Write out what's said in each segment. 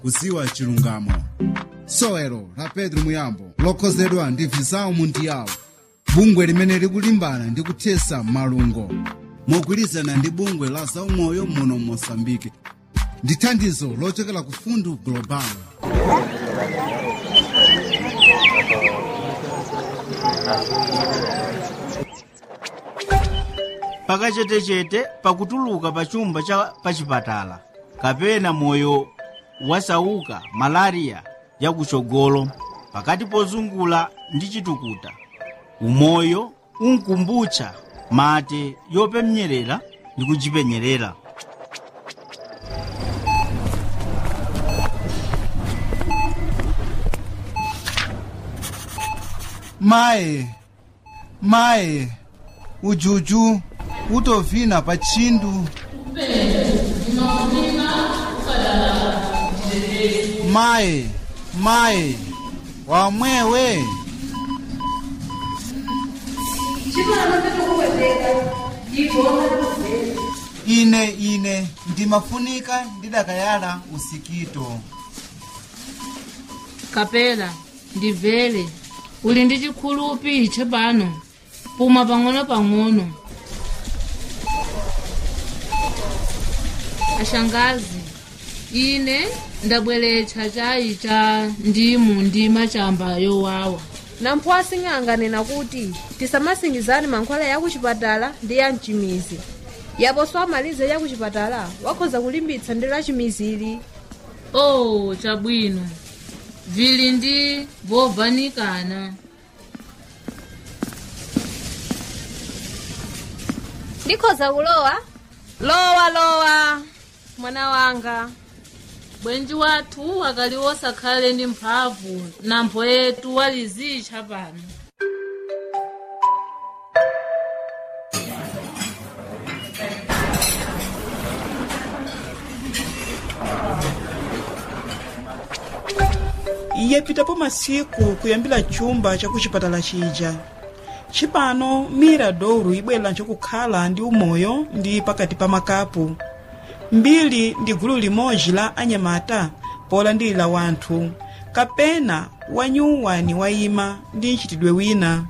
kuziwa chilungamo sowelo la pedro muyambo lokhozedwa ndi vizawu mundiyawo bungwe limene likulimbana ndi kuthesa malungo mogwirizana ndi bungwe la zaumoyo muno mosambike ndi thandizo lochokera ku fundu global pakachetechete pakutuluka pa chumba cha pachipatala kapena moyo wasauka malariya yakuchogolo pakati pozungula ndi chitukuta umoyo unkumbutcha mate yopemnyerera ndi kuchipenyerera maye maye ujuju utovina pa chindu maye maye wamwewe ine ine ndimafunika ndidakayala usikito kapela ndibvere uli ndi chikhulupi chepano puma pang'ono-pang'ono ashangazi ine ndabweretsa chayi cha ndimu ndi machamba yowawa namphwasi ng'anganena kuti tisamasingizani mankhwala ya kuchipatala ndi ya mchimizi yaponso amalize ya kuchipatala wakhoza kulimbitsa ndi la chimizili oh chabwino vili ndi vovanikana ndikhoza kulowa lowa lowa mwana wanga bwenji wathu akali wosakhale ndi mphamvu nampho yetu walizitcha pano yapitapo masiku kuyambira chumba chakuchipatala chija chipano mira douro ibwera nchokukhala ndi umoyo ndi pakati pa makapu mbiri ndi gulu limodzi la anyamata polandilira wanthu kapena wanyuwani wayima ndi mchitidwe wina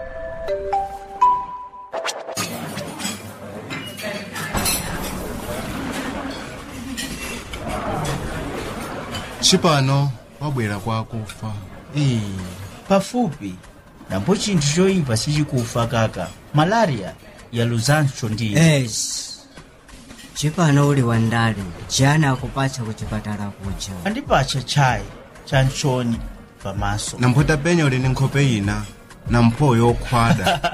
chipano wabwera kwa akufa Ee, pafupi napo chinthu choyipa sichikufa kaka malariya yaluzanso ndiyo es chipano uli wandale jani akupatsa kuchipatala kuja andipatcha chayi cha mchoni pamaso namphota penya uli ndi nkhope ina nampho yokhwada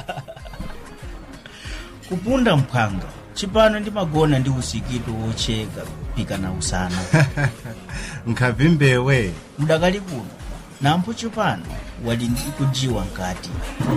kupunda mphwanga chipano ndimagona ndi usikito wocheka pikana usana nkhavi mbewe mudakali kuno nampho chipano wali ndi kujiwa nkati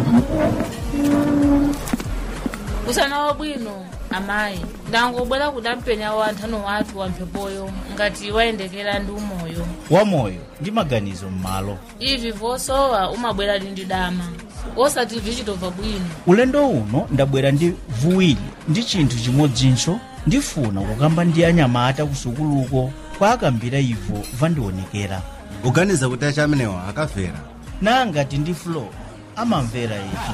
usana wabwino amayi ndangobwera kudampenya wa nthano wathu wamphepoyo ngati wayendekera ndi umoyo wamoyo ndi maganizo m'malo ivi vosowa umabwera ndi dama osati vichitobva bwino ulendo uno ndabwera ndi vuwiri ndi chinthu chimodzinso ndifuna kukamba ndi anyamata kusukuluko kwa akambira ivo vandionekera uganiza kuti acha amenewa akafera nangati ndi flo amamvera yetu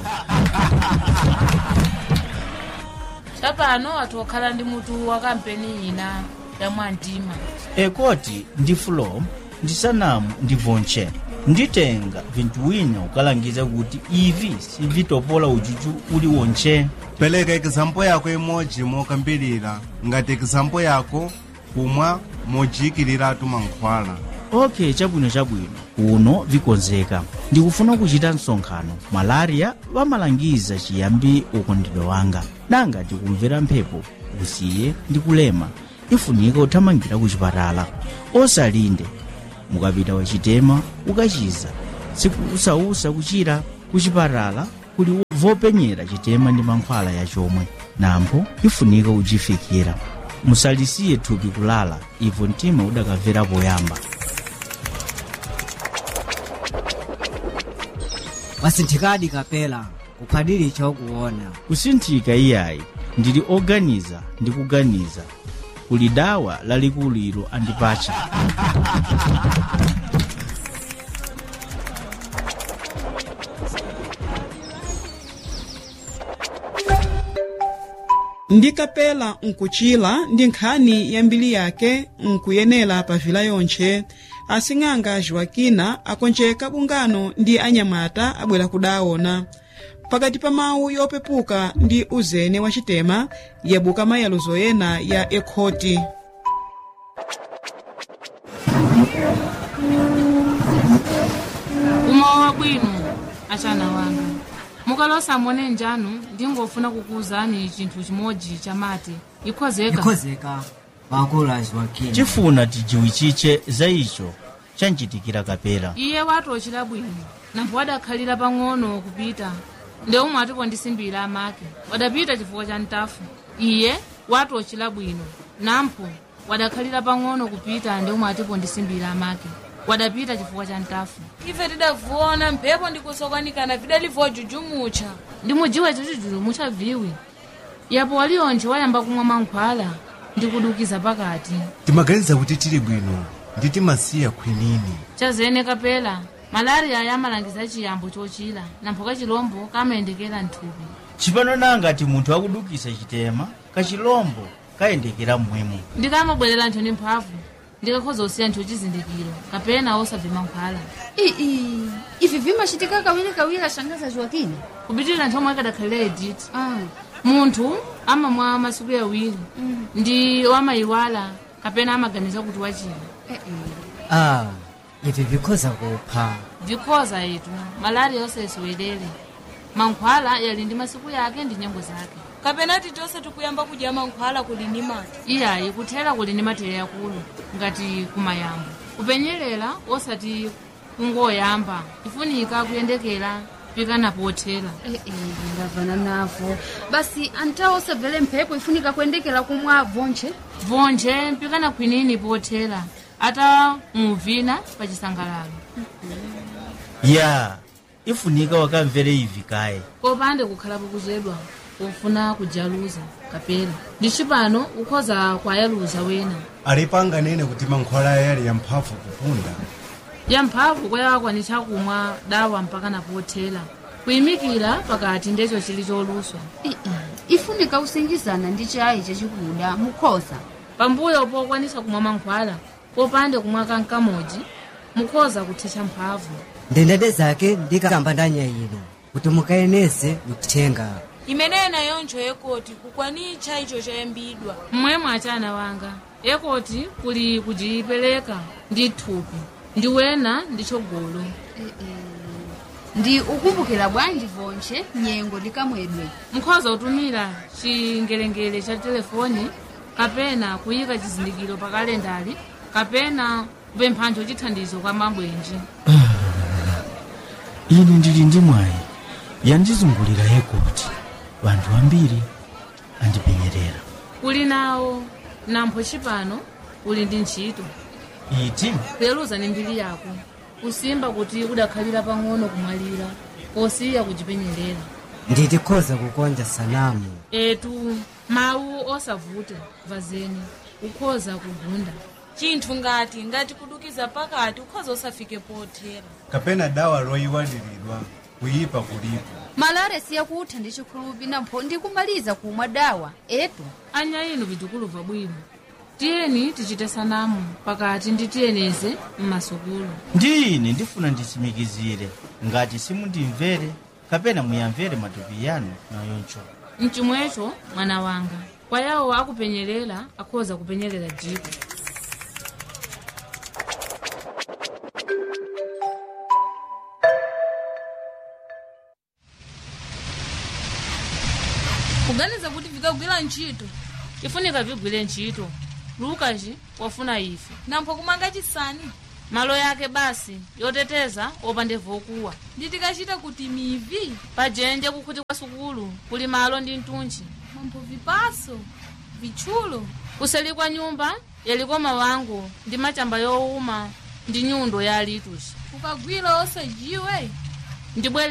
chapano wathu wakhala ndi mutu wa kampeni ina ya mwamtima ekoti ndi flo ndisanamu ndi vonche nditenga vinthu wina ukalangiza kuti ivi sivitopola ujuju uli wonche pereka ekizampo yako imodzi mokambirira ngati ekizampo yako kumwa mojiyikiratu mankhwala ok chabwino chabwino uno vikonzeka ndikufuna kuchita msonkhano malariya vamalangiza chiyambi ukondedwe wanga nanga tikumvera mphepo usiye ndi kulema ifunika uthamangira kuchipatala osalinde mukapita wachitema ukachiza sikusausa kuchira kuchipatala kuli vopenyera chitema ndi mankhwala yachomwe nampo ifunika uchifikira musalisiye thupi kulala ivo mtima udakamvera poyamba wasinthikadi kapela kuphadili chokuona kusinthika iyayi ndili oganiza ndi kuganiza kuli dawa lalikuliro andipacha ndikapela nkuchila ndi nkhani ya mbiri yake nkuyenera pa vila yontche asing'anga joakina akonjeka bungano ndi anyamata abwera kudaona pakati pa mawu yopepuka ndi uzene wa chitema yabuka mayaluzo ena ya ekhoti umawa bwino achana wanga mukalosa mone njanu ndingofuna kukuwuzani chinthu chimodzi chamati ikhozeka ikhozeka wakulu a joakina chifuna tijiwichiche za icho chanchitikira kapela iye watochera bwino nampho wadakhalira pang'ono kupita nde umwe atipondisimbira amake wadapita chifukwa cha ntafu iye watochera bwino nampho wadakhalira pang'ono kupita nde umwe atipondisimbira amake wadapita chifukwa cha ntafu ife tidavuona mphepo ndikusokwanikana vidalivuwa jujumucha ndimujiwe chichuchulu muchaviwi yapo walionje wayamba kumwa mankhwala ndikudukiza pakati timaganiza kuti tili bwino ndi timasiya khwinini chazene kapela malariya yamalangiza chiyambo chochira nampho kachilombo kamayendekera mthupi chipano nangati munthu akudukisa chitema kachilombo kayendekera mmwemo ndikamabwerera nthu ndi mphamvu ndikakhoza kusiya nthu chizindikiro kapena osabve mankhwala ii ivi vimachitika kawirikawiri ashangaza joakina kupitirira nthu omwe akadakhalira editi ah. munthu amamwa masiku yawiri ndi wamayiwala kapena amaganiza kuti wachira eh, eh. ah ivi vikhoza kupha vikhoza yetu malariya yonse isiwelere mankhwala yali ndi masiku yake ndi nyengo zake kapena titonse tikuyamba kudya mankhwala kuli ni mati iyayi kuthera kuli ndi matere akulu ngati kumayambo kupenyerera osati kungoyamba ifunika kuyendekera pikana pothera Eh, eh, ndavana navo basi antawo osabvere mphepo ifunika kuyendekera kumwa vonche vonje mpikana khwinini pothera ata muvina pa chisangalalo ya ifunika wakamvere ivi kaye popande kukhalapo kuzedwa pofuna kujaluza kapena ndi cipano ukhoza kwayaluza wena alipanganene kuti mankhwala yali yamphamvu kupunda yamphamvu kwayawakwanitsa kumwa dawa mpakana pothera kuyimikira pakati ndecho chili choluswa Eh, eh. ifunika kusingizana ndi chayi chachikuda mukhoza pambuyo pokwanisa kumwa mankhwala popande kumwa kankamodzi mukhoza kuthetsa mphamvu ndendete zake ndikamba ndanyayiro kuti mukayeneze uthenga imeneyi nayonjo yekoti kukwanitcha icho chayambidwa mmwemwe achana wanga ekoti kuli kujipereka ndi thupi ndi wena ndi chogolo ndi ukumbukira bwanji vonche nyengo ndikamwedwe mukhoza kutumira chingelengele cha telefoni kapena kuyika chizindikiro pa kalendali kapena kupemphanjo chithandizo kwa mabwenji ine ndili ndi mwayi yandizungulira yekoti vanthu ambiri andipenyerera kuli nawo nampho chipano uli ndi ntchito iti kuyeluza ni mbiri yako kusimba kuti udakhalira pang'ono kumwalira posiya kuchipenyerera nditikhoza kukonja sanamu etu mawu osavuta vazeni ukhoza kugunda chinthu ngati ngati kudukiza pakati ukhoza osafike pothera kapena dawa loyiwaliridwa kuyipa kulipo malare siyakutha ndi chikhulupi nampho ndikumaliza kumwa dawa etu anya inu vitukuluva bwino tiyeni tichite sanamu pakati ndi tiyeneze mmasukulu ndi ine ndifuna nditsimikizire ngati simundimvere kapena muyamvere matupi yanu nayoncho mchimwecho mwana wanga kwa yawo akupenyerera akhoza kupenyerera jiko kuganiza kuti vikagwira ntchito ifunika vigwire ntchito lukaci wafuna ife nampho kumanga chisani malo yake basi yoteteza opande vokuwa ndi tikachita kuti mivi pajenje kukhuti kwa sukulu kuli malo ndi mtunchi mambo vipaso vitchulo kuseli kwa nyumba yaliko mawango ndi machamba yowuma ndi nyundo ya lituchi ukagwira osajiwe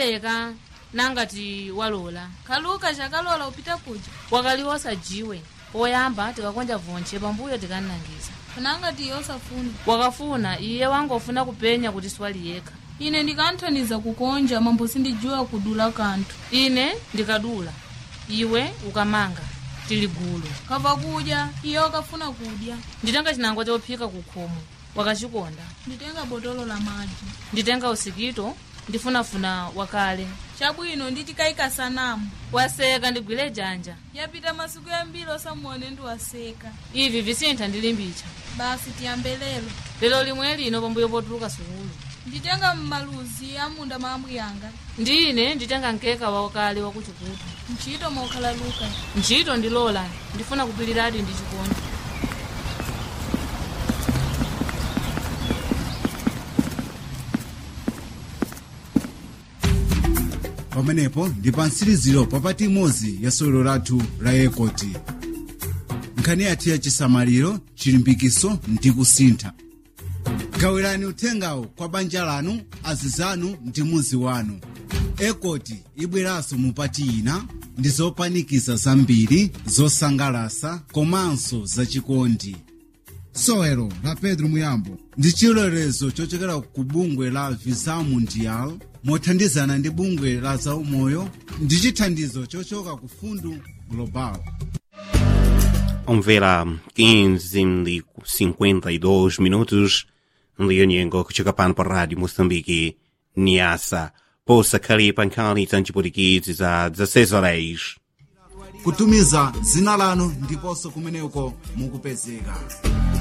ndibwereka nangati walola kaluka chakalola upita kuja wakali wosajiwe poyamba tikakonja vonche pambuyo tikanangiza pananga tiye osafuna wakafuna iye wangofuna kupenya kuti swali yekha ine ndikanthaniza kukonja mambo sindijuwa kudula kanthu ine ndikadula iwe ukamanga tili gulu kava kudya iye wakafuna kudya nditenga chinangwa chophika kukhomo wakachikonda nditenga botolo la madzi nditenga usikito ndifunafuna wakale chabwino nditikayika sanamu waseka ndigwire janja yapita masiku yambiri osamuone ndiwaseka ivi visintha ndilimbicha basi tiyambe lero lero limwe lino pambuyo potuluka sukulu nditenga mmaluzi amunda maambwi yanga ndine nditenga nkeka wakale wakuchikutu ntchito mokhala luka ntchito ndilola ndifuna kupiliradi ndi chikondi pamenepo ndi pa mtsiriziro papati imodzi ya sewero lathu la ekoti nkhani yathu ya chisamaliro chilimbikiso ndi kusintha gawirani uthengawo kwa banja lanu azizanu ndi muzi wanu ekoti ibweranso mupati ina ndi zopanikiza zambiri zosangalasa komanso zachikondi sewero la pedro muyambo ndi chilolezo chochokera ku bungwe la visa mundial mothandizana ndi bungwe la zaumoyo ndi chithandizo chochoka ku fundu global Omvera 15 e 52 minutos Leonyengo kuchoka pano pa rádio Moçambique Niassa posa khalipa nkhani za mchiputikidzi za 16 horas kutumiza zina lanu ndiponso kumeneko mukupezeka